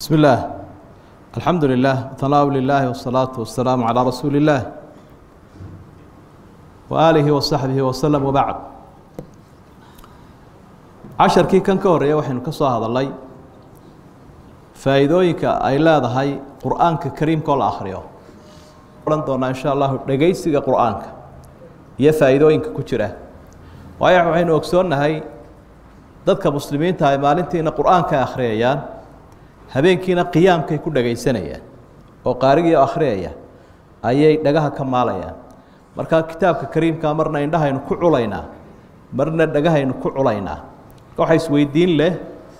بسم الله الحمد لله ثناء لله والصلاة والسلام على رسول الله وآله وصحبه وسلم وبعد casharkii kan ka horeeya waxaynu ka soo hadalnay faa'iidooyinka ay leedahay qur'aanka kariimka oo la akhriyo odhan doonaa insha allahu dhegaysiga qur'aanka iyo faa'iidooyinka ku jira waayo waxaynu ogsoonnahay dadka muslimiinta ay maalintiina qur'aanka ay akhriyayaan habeenkiina qiyaamkay ku dhagaysanayaan oo qaarigii akhriyaya ayay dhagaha ka maalayaan markaa kitaabka kariimka marna indhahaynu ku culaynaa marna dhagahaynu ku culaynaa marka waxaa isweydiin leh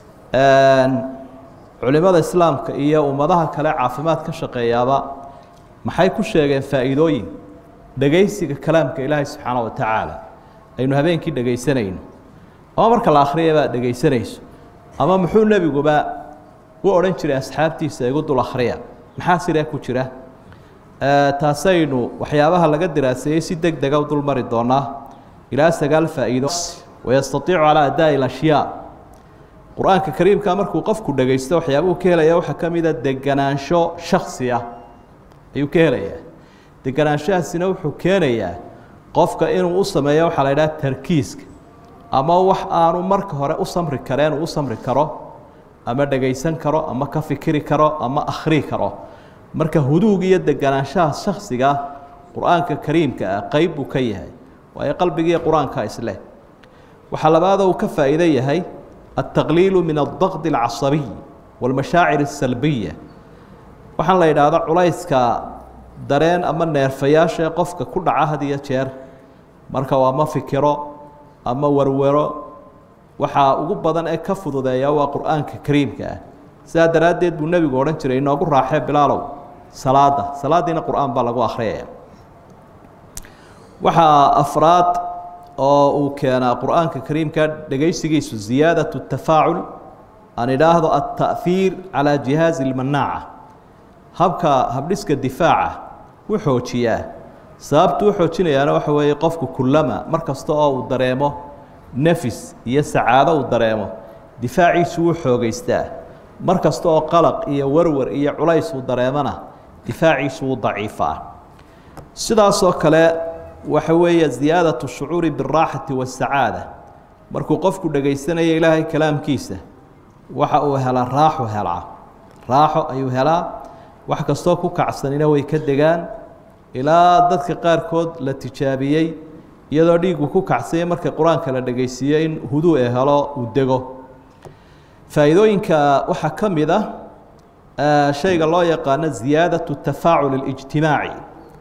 culimada islaamka iyo ummadaha kale caafimaad ka shaqeeyaaba maxay ku sheegeen faa'iidooyin dhegaysiga kalaamka ilaahay subxaana wa tacaala aynu habeenkii dhegaysanayno ama marka la akhriyabaa dhegaysanayso ama muxuu nebiguba u odhan jiray asxaabtiisa igu dul akhriya maxaa sidee ku jira taasaynu waxyaabaha laga diraaseeyey si deg dega u dul mari doonaa ilaa sagaal faa'iido wayastaiicu calaa adaa'i alashyaa qur-aanka kariimka markuu qofku dhegaysto waxyaabuhu ka helaya waxaa ka mida deganaansho shaksi ah ayuu ka helayaa deganaanshahaasina wuxuu keenayaa qofka inuu u sameeyo waxaa la idhaha tarkiiska ama wax aanu marka hore u samri kareen uu u samri karo ama dhegaysan karo ama ka fikiri karo ama akhrii karo marka huduug iyo deganaanshaha shaksiga qur-aanka kariimka ah qeyb buu ka yahay waayo qalbigiiyo qur-aanka isleh waxaa labaada uu ka faa'iido yahay altaqliilu min aldaqdi alcasabiy walmashaacir asalbiya waxaan la yidhaahdo culayska dareen ama neerfayaasha ee qofka ku dhaca had iyo jeer marka uu ama fikiro ama werwero waxaa ugu badan ee ka fududeeya waa qur-aanka kariimka ah sidaa daraaddeed buu nebigu odhan jiray inoogu raaxee bilaalow salaada salaadiina qur-aan baa lagu akhriyaya waxaa afraad oo uu keenaa qur-aanka kariimka dhegaysigiisu ziyaadaة الtafaacul aan idhaahdo التaأhiir calى jihaazi اlmanaaca habka habdhiska difaaca u xoojiyaa sababtu u xoojinayaana waxa weeye qofku kulama mar kasta oo uu dareemo nefis iyo sacaado uu dareemo difaaciisu wuu xoogeystaa mar kasta oo qalaq iyo werwer iyo culays uu dareemona difaaciisu wuu daciifaa sidaasoo kale waxa weeye ziyaadaة الshucuuri biالraaxati والsacaada markuu qofku dhagaysanayo ilaahay kalaamkiisa waxa uu helaa raaxu helaa raaxo ayuu helaa wax kastoo ku kacsanina way ka degaan ilaa dadka qaarkood la tijaabiyey iyadoo dhiigu ku kacsanya marka qur-aanka la dhegaysiiyo in huduu e helo uu dego faa'iidooyinka waxaa ka mid ah shayga loo yaqaano ziyaadaة الtafaacul اlijtimaaci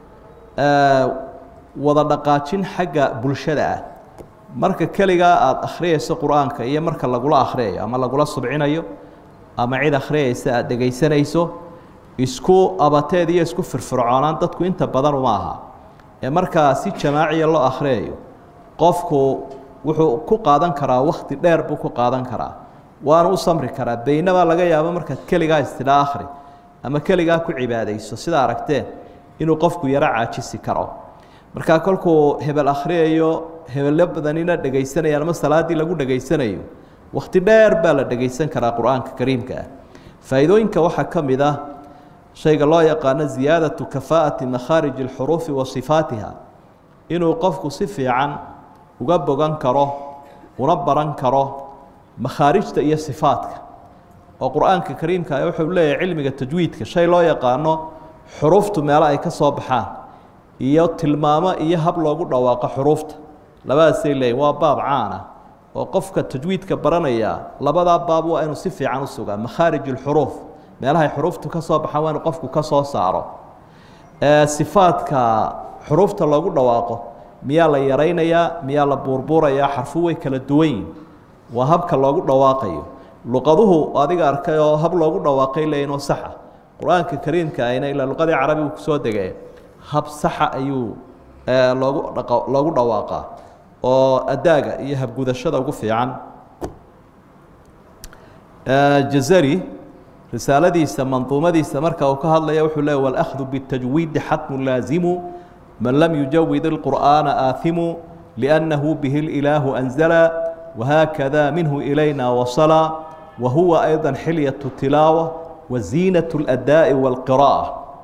wada dhaqaajin xagga bulshada ah marka keligaa aada akhriyayso qur-aanka iyo marka lagula akhriyayo ama lagula subcinayo ama cid akhriyaysa aada dhegaysanayso isku abateed iyo isku firfircoonaan dadku inta badan uma aha ee markaa si jamaaciya loo akhriyayo qofku wuxuu ku qaadan karaa wakhti dheer buu ku qaadan karaa waana u samri karaa beynabaa laga yaabo markaad keligaa istidhaa akhri ama keligaa ku cibaadayso sida aragteen inuu qofku yaro caajisi karo markaa kolkuu hebel akhriyayo hebello badanina dhegaysanayaan ama salaaddii lagu dhegaysanayo wakhti dheer baa la dhegaysan karaa qur-aanka kariimka ah faa'iidooyinka waxaa ka mid ah shayga loo yaqaano ziyaadatu kafaa'ati makhaariji alxuruufi wa sifaatiha inuu qofku si fiican uga bogan karo una baran karo makhaarijta iyo sifaadka oo qur-aanka kariimka ah wuxuu leeyahay cilmiga tajwiidka shay loo yaqaano xuruuftu meelo ay ka soo baxaan iyo tilmaamo iyo hab loogu dhawaaqo xuruufta labadaasay leeyihin waa baab caana oo qofka tajwiidka baranaya labadaa baab waa inuu si fiican u sugaa makhaarij اlxuruuf meelahay xuruuftu ka soo baxaan waa inu qofku ka soo saaro sifaadka xuruufta loogu dhawaaqo miyaa la yaraynayaa miyaa la buurbuurayaa xarfu way kala duwan yihin waa habka loogu dhawaaqayo luqaduhu adiga arkay oo hab loogu dhawaaqay leeyihin oo saxa qur-aanka kariimka ayna ilaa luqadii carabigu kusoo degee hab saxa ayuu loogu loogu dhawaaqaa oo adaaga iyo habgudashada ugu fiican jazari risaaladiisa manduumadiisa marka uu ka hadlaya wuxuu leey wاlأkhdu bالtajwiidi xatmu laazimu man lam yujawid الqur'aana aahimu لأnnahu bihi اlإilaahu أnzala وhaakada minhu ilayna wasala وهو أيضا حلية التلاوة waziinaة اladaaءi wاlqiraa'a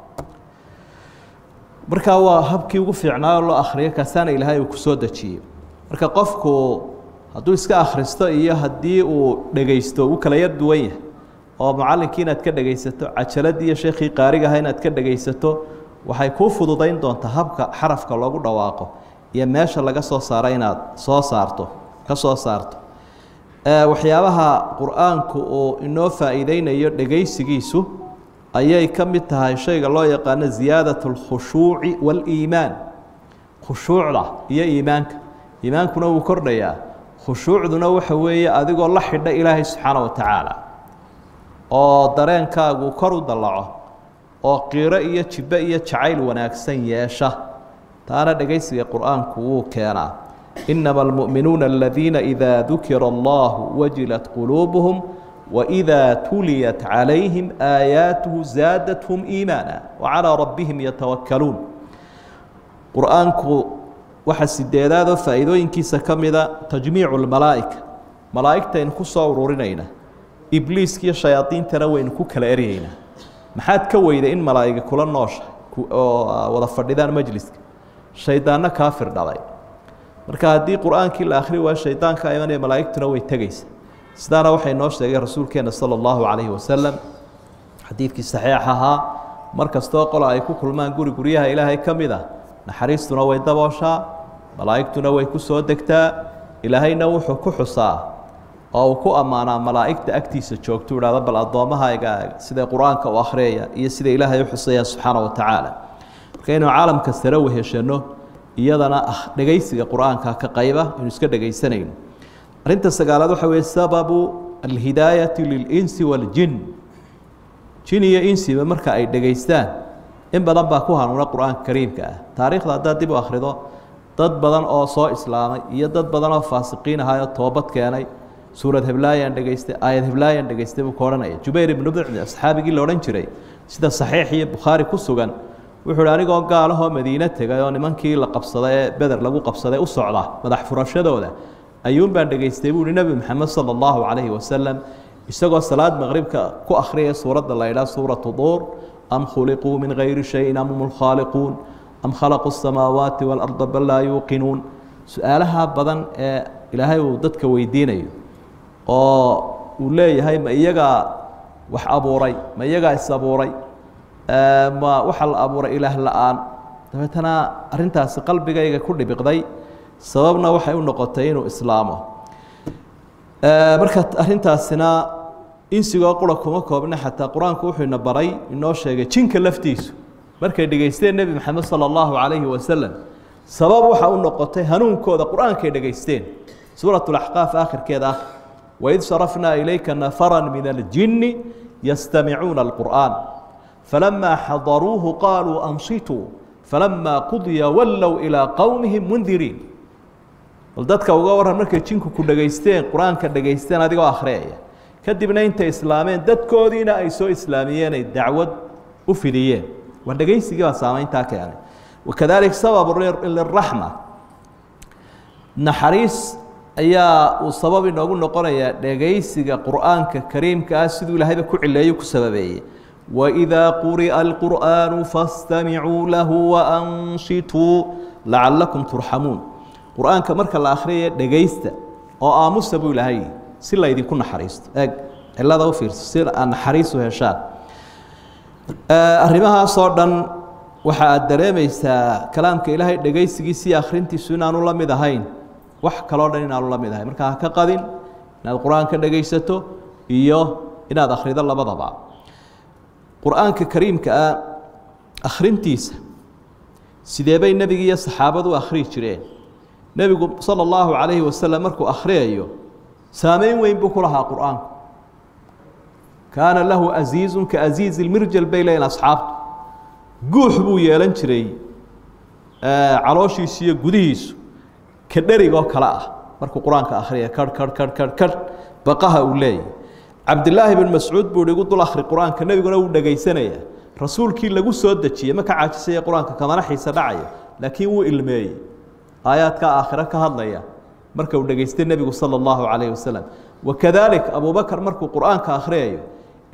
markaa waa habkii ugu fiicnaa loo akriyo kaasaana ilaahay uu ku soo dejiyey marka qofku hadduu iska akhristo iyo haddii uu dhegaysto uu kala yar duwan yahay oo macallinkii inaad ka dhegaysato cajaladii iyo sheekhii qaarigaha inaad ka dhegaysato waxay kuu fududayn doontaa habka xarafka loogu dhawaaqo iyo meesha laga soo saaro inaad soo saarto ka soo saarto waxyaabaha qur-aanku uu inoo faa'iideynayo dhegaysigiisu ayay ka mid tahay shayga loo yaqaano ziyaadat اlkhushuuci waاliimaan khushuucda iyo iimaanka iimaankuna wuu kordhayaa khushuucduna waxa weeye adigoo la xidha ilaahay subxaana wa tacaala oo dareenkaagu kor u dallaco oo qiiro iyo jibbe iyo jacayl wanaagsan yeesha taana dhegaysiga qur-aanku wuu keenaa inama almu'minuuna aladiina idaa dukira allahu wajilat quluubuhum waidaa tuliyat calayhim aayaatuhu zaadathum iimaana wacalaa rabbihim yatawakkaluun qur-aanku waxaa sideedaadoo faa'iidooyinkiisa ka mida tajmiicu lmalaa'ika malaa'igtaynu ku soo ururinayna ibliiskiiyo shayaadiintana waynu ku kala eryeynaa maxaad ka weyday in malaa'iga kula noosha oo wada fadhidaan majliska shaydaanno kaafir dhalay marka haddii qur-aankii la akhri waayo shaydaanka imanaya malaa'igtuna way tegaysa sidaana waxay noo sheegay rasuulkeenna sala allahu calayhi wasalam xadiidkii saxiix ahaa mar kastoo qola ay ku kulmaan guri guryaha ilaahay ka mid ah naxariistuna way dabooshaa malaa'igtuna way ku soo degtaa ilaahayna wuxuu ku xusaa oo uu ku ammaanaa malaa'igta agtiisa joogto idhahdo bal addoommahayga siday qur-aanka u akhriyaya iyo sida ilaahay u xusaya subxaana wa tacaala marka inuu caalamka sare weheshano iyadana ah dhegaysiga qur-aanka ka qayba inu iska dhegaysanayno arrinta sagaalaad waxa weeye sababu alhidaayati lilinsi waaljin jin iyo insiba marka ay dhegaystaan in badan baa ku hanuuna qur-aanka kariimka ah taariikhda haddaad dib u akhrido dad badan oo soo islaamay iyo dad badan oo faasiqiin ahaayoo toobad keenay suurad heblaayaan dhegaystay aayad heblaayaan dhegaystay buu ka odhanaya jubayr ibnu bicni asxaabigii la odhan jiray sida saxiix iyo bukhaari ku sugan wuxuu hi anigoo gaalahoo madiine tegay oo nimankii la qabsaday ee beder lagu qabsaday u socda madax furashadooda ayuun baan dhegaystay buu hi nebi moxamed sala allahu calayhi wasalam isagoo salaad maqribka ku akhriyaya suuradda la ydhaha suuratu duur am khuliquu min gayri shayin am hum lkhaaliquun am khalaquu asamaawaati waalarda bal laa yuuqinuun su-aalaha badan ee ilaahay uu dadka weydiinayo oo uu leeyahay ma iyagaa wax abuuray ma iyagaa is abuuray ma waxaa la abuuray ilaah la-aan dabeetana arrintaasi qalbigayga ku dhibiqday sababna waxay u noqotay inuu islaamo marka arrintaasina insigoo qura kuma koobna xataa qur-aanku wuxuu ina baray inoo sheegay jinka laftiisu markay dhegaysteen nebi maxamed sala allahu calayhi wasalam sabab waxa u noqotay hanuunkooda qur-aankay dhegaysteen suurat laxqaaf aakhirkeeda ah waid sarafnaa ilayka nafara min aljinni yastamicuuna alqur'aan falamaa xadaruuhu qaaluu ansituu falamaa qudiya wallow ilaa qowmihim mundiriin bal dadka uga warran markay jinku ku dhegaysteen qur-aanka dhegaysteen adigoo akhriyaya kadibna intay islaameen dadkoodiina ay soo islaamiyeen ay dacwad u fidiyeen waa dhegaysigii baa saamayntaa keenay wakadalik sabab liraxma naxariis ayaa uu sabab inoogu noqonayaa dhegaysiga qur'aanka kariimka ah siduu ilaahayba ku cileeyo ku sababeeyey waidaa quri'a alqur'aanu fastamicuu lahu waansituu lacalakum turxamuun qur-aanka marka la akhriyaya dhegaysta oo aamusa buu ilaahay si laydinku naxariisto eeg cilada u fiirso si aad naxariisu heshaan arrimahaasoo dhan waxa aad dareemaysaa kalaamka ilaahay dhegaysigiisa iyo akhrintiisu inaanu la mid ahayn wax kaloo dhan inaanu la mid ahayn marka ha ka qadin inaad qur-aanka dhegaysato iyo inaad akhrido labadaba qur-aanka kariimka ah akhrintiisa sidee bay nebiga iyo saxaabadu u akhriyi jireen nebigu sala allahu calayhi wasalam markuu akhriyayo saameyn weyn buu ku lahaa qur-aanku kaana lahu asiizun ka asiizi lmirjal bay leeyiin asxaabtu guux buu yeelan jiray calooshiisu iyo gudihiisu ka dherigoo kale ah markuu qur-aanka akhriyaya karh karh karh karh karh baqaha uu leeyahy cabdilaahi bin mascuud buu igu dul akhri qur-aanka nebiguna wuu dhegaysanaya rasuulkii lagu soo dejiyey ma ka caajisaya qur-aanka kamana xiisa dhacaya laakiin wuu ilmeeyey aayaadka aakhiro ka hadlaya marka uu dhegaystay nebigu sala allahu calayhi wasalam wakadalik abubakar markuu qur-aanka akhriyayo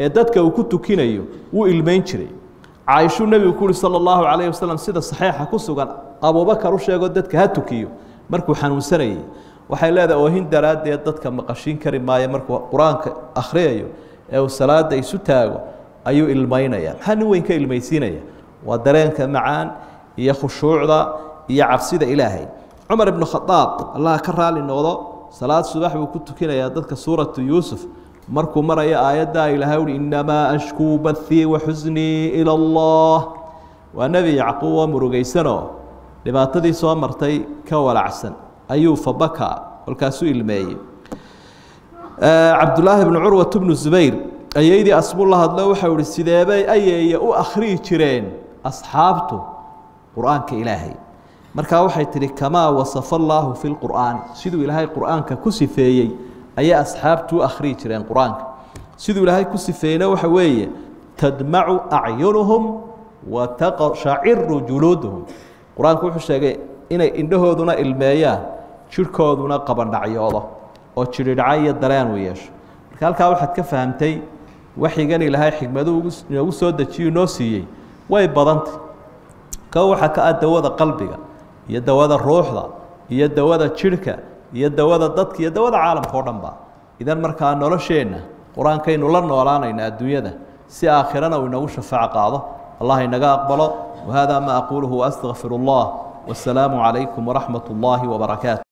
ee dadka uu ku tukinayo wuu ilmayn jiray caaishuu nebigu ku uhi sala allahu calayhi wasalam sida saxiixa ku sugan abuubakar u sheego dadka ha tukiyo markuu xanuunsanayay waxay leedahay oohin daraaddeed dadka maqashiin kari maayo markuu qur-aanka akhriyayo ee uu salaada isu taago ayuu ilmaynaya maxaa nin weyn ka ilmaysiinaya waa dareenka macaan iyo khushuucda iyo cabsida ilaahay cumar ibnu khadaab allah ka raali noqdo salaad subax buu ku tukinayaa dadka suuratu yuusuf markuu marayo aayaddaa ilaahay uhi innamaa ashkuu bathii wa xusnii ila allah waa nebi yacquub oo murugaysanoo dhibaatadii soo martay ka walacsan ayuu fabaka kolkaasuu ilmeeyey cabdullaahi bnu curwat bnu zubayr ayaydii asmuu la hadlo waxau ihi sideebay ayeeye u akhriyi jireen asxaabtu qur-aanka ilaahay markaa waxay tidhi kamaa wasafa allaahu fi lqur'aani siduu ilaahay qur-aanka ku sifeeyey ayay asxaabtu u akhriyi jireen qur-aanka siduu ilaahay ku sifeeyeyna waxa weeye tadmacu acyunuhum wa taqshaciru juluuduhum qur-aanku wuxuu sheegay inay indhahooduna ilmeeyaan jidhkooduna qabandhacyoodo oo jidhidhaca iyo dareen uu yeesho marka halkaa waxaad ka fahamtay waxyigan ilaahay xikmadu inoogu soo dejiyo noo siiyey way badantay ka waxaa ka ah dawada qalbiga iyo dawada ruuxda iyo dawada jidhka iyo dawada dadka iyo dawada caalamka oo dhan ba idan markaa nolosheenna qur-aankaynu la noolaanayna adduunyada si aakhirana uu inagu shafaaco qaado allah inaga aqbalo wahada ma aquuluhu waastaqfiru allah wasalaamu calaykum waraxmat ullaahi wabarakaatu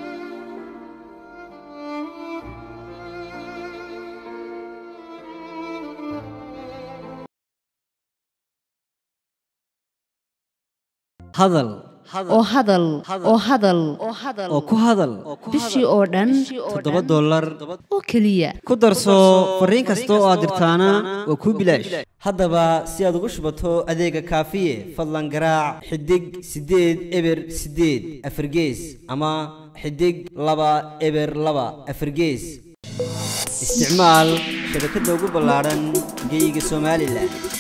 hadal oo hadal oo hadal oo ku hadal bishii oo dhan toddoba dollar oo keliya ku darso fariin kasta oo aad dirtaana waa kuu bilaash haddaba si aad ugu shubato adeega kaafiye fadlan garaac xidig siddeed eber siddeed afargees ama xidig laba eber laba afargees isticmaal shabakadda ugu ballaadhan geyga somalilan